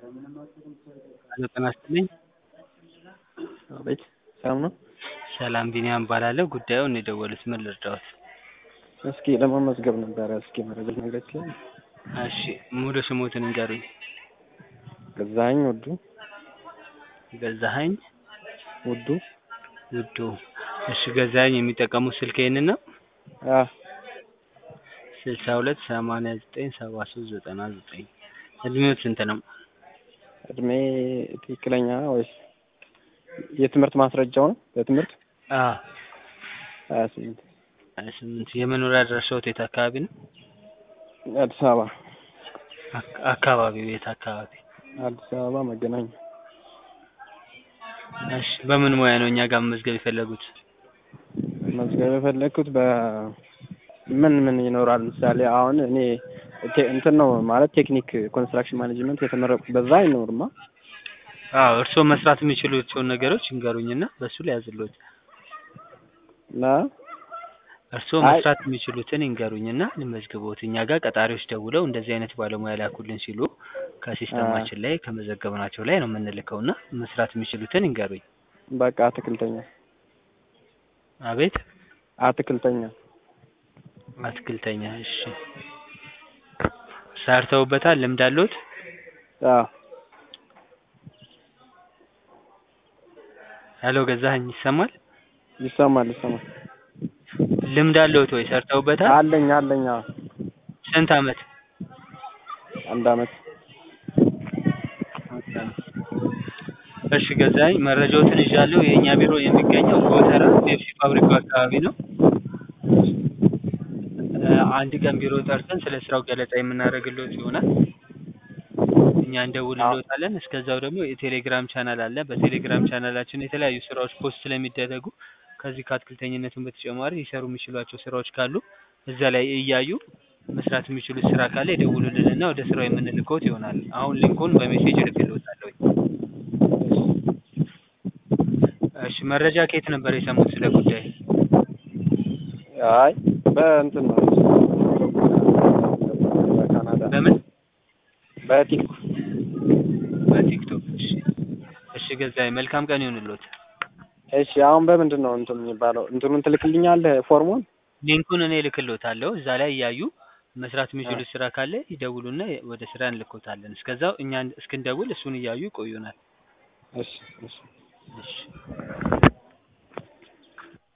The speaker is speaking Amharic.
ሄሎ ጤና ይስጥልኝ። አቤት ሰላም ነው? ሰላም ቢኒያም እባላለሁ። ጉዳዩን የደወሉት ምን ልርዳዎት? እስኪ ለመመዝገብ ነበረ። እስኪ መረጃ ልትነግረኝ ትችላለህ? እሺ ሙሉ ስሞትን እንገሩኝ። ገዛኸኝ ውዱ ገዛኸኝ ውዱ ውዱ። እሺ ገዛኸኝ የሚጠቀሙት ስልክ ይሄንን ነው? አ ስልሳ ሁለት ሰማንያ ዘጠኝ ሰባ ሶስት ዘጠና ዘጠኝ እድሜዎት ስንት ነው? እድሜ ትክክለኛ ወይስ የትምህርት ማስረጃው ነው? በትምህርት አዎ ሀያ ስምንት ሀያ ስምንት የመኖሪያ አድራሻዎት የት አካባቢ ነው? አዲስ አበባ አክ- አካባቢው የት አካባቢ? አዲስ አበባ መገናኛ እሺ በምን ሙያ ነው እኛ ጋር መመዝገብ የፈለጉት? መዝገብ የፈለግኩት በ ምን ምን ይኖራል? ምሳሌ አሁን እኔ ቴ- እንትን ነው ማለት ቴክኒክ ኮንስትራክሽን ማኔጅመንት የተመረቁ በዛ አይኖርማ። አዎ እርስዎ መስራት የሚችሉትን ነገሮች ይንገሩኝና በሱ ላይ ያዝልዎት። እና እርስዎ አይ- መስራት የሚችሉትን ይንገሩኝና ልመዝግቦት። እኛ ጋር ቀጣሪዎች ደውለው እንደዚህ አይነት ባለሙያ ላኩልን ሲሉ ከሲስተማችን ላይ ከመዘገብናቸው ላይ ነው የምንልከው እና መስራት የሚችሉትን ይንገሩኝ። በቃ አትክልተኛ አቤት አትክልተኛ አትክልተኛ። እሺ ሰርተውበታል? ልምድ አለዎት? አዎ ሄሎ ገዛኸኝ ይሰማል? ይሰማል ይሰማል። ልምድ አለዎት ወይ? ሰርተውበታል? አለኝ አለኝ አዎ ስንት አመት? አንድ አመት እሺ ገዛኸኝ መረጃዎትን ይዣለሁ። የእኛ ቢሮ የሚገኘው ጎተራ ፔፕሲ ፋብሪካው አካባቢ ነው። እ አንድ ቀን ቢሮ ጠርተን ስለ ስራው ገለጻ የምናደርግልዎት ይሆናል። እኛ እንደውልልዎታለን። እስከዛው ደግሞ የቴሌግራም ቻናል አለ። በቴሌግራም ቻናላችን የተለያዩ ስራዎች ፖስት ስለሚደረጉ ከዚህ ከአትክልተኝነቱም በተጨማሪ ሊሰሩ የሚችሏቸው ስራዎች ካሉ እዛ ላይ እያዩ መስራት የሚችሉት ስራ ካለ ይደውሉልንና ወደ ስራው የምንልክዎት ይሆናል። አሁን ሊንኩን በሜሴጅ እልክልዎታለሁኝ። እሺ መረጃ ከየት ነበር የሰሙት ስለ ጉዳይ? አይ በእንትን ነው በካናዳ በምን? በቲክቶክ በቲክቶክ። እሺ እሺ ገዛኸኝ መልካም ቀን ይሁንልዎት። እሺ አሁን በምንድን ነው እንትን የሚባለው? እንትኑን ትልክልኛለህ ፎርሙን? ሊንኩን እኔ እልክልዎታለሁ። እዛ ላይ እያዩ መስራት የሚችሉት ስራ ካለ ይደውሉና ወደ ስራ እንልክዎታለን። እስከዛው እኛ እስክንደውል እሱን እያዩ ይቆዩናል። እሺ እሺ እሺ